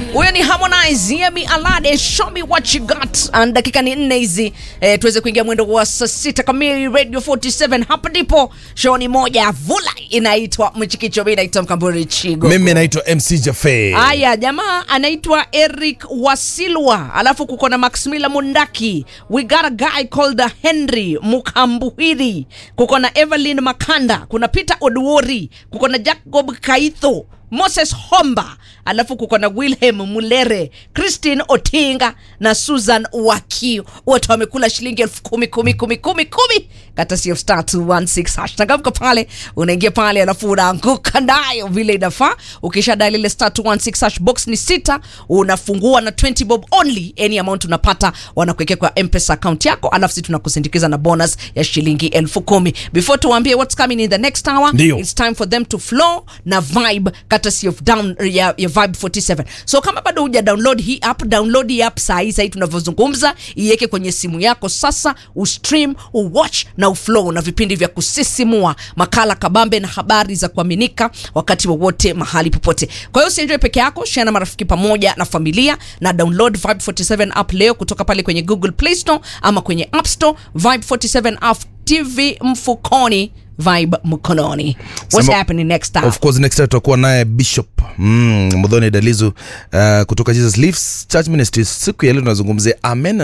huyo ni Harmonize Yemi Alade show me what you got and dakika ni nne hizi eh, tuweze kuingia mwendo wa saa sita kamili radio 47 hapa ndipo show ni moja ya vula inaitwa mchikicho mimi naitwa mkamburi chigo mimi naitwa mc jafe Aya, jamaa anaitwa Eric Wasilwa, alafu kuko na Maximila Mundaki, we got a guy called Henry Mukambuhiri, kuko na Evelyn Makanda, kuna Peter Oduori, kuko na Jacob Kaitho, Moses Homba, alafu kuko na Wilhelm Mulere, Christine Otinga na Susan Wakio, wote wamekula shilingi elfu kumi kumi kumi kumi kumi kata sio star 216 hash changamka pale, unaingia pale alafu unaanguka nayo vile inafaa. Ukisha dial ile star 216 hash box ni sita, unafungua na 20 bob only, any amount unapata wanakuwekea kwa M-Pesa account yako, alafu sisi tunakusindikiza na bonus ya shilingi elfu kumi. Before tuwaambie what's coming in the next hour, Ndio. it's time for them to flow na vibe courtesy of down ya, ya Vibe 47. So kama bado huja download hii app, download hii app saa hii saa hii tunavyozungumza, iweke kwenye simu yako sasa, ustream, uwatch na uflow na vipindi vya kusisimua, makala kabambe na habari za kuaminika wakati wowote mahali popote. Kwa hiyo usienjoy peke yako, share na marafiki pamoja na familia na download Vibe 47 app leo kutoka pale kwenye Google Play Store ama kwenye App Store. Vibe 47 app TV mfukoni, Vibe mkononi. What's Sema- happening next time? of course next time tutakuwa naye bishop mm, mudhoni dalizu uh, kutoka jesus Lives church ministries siku ya leo tunazungumzia amen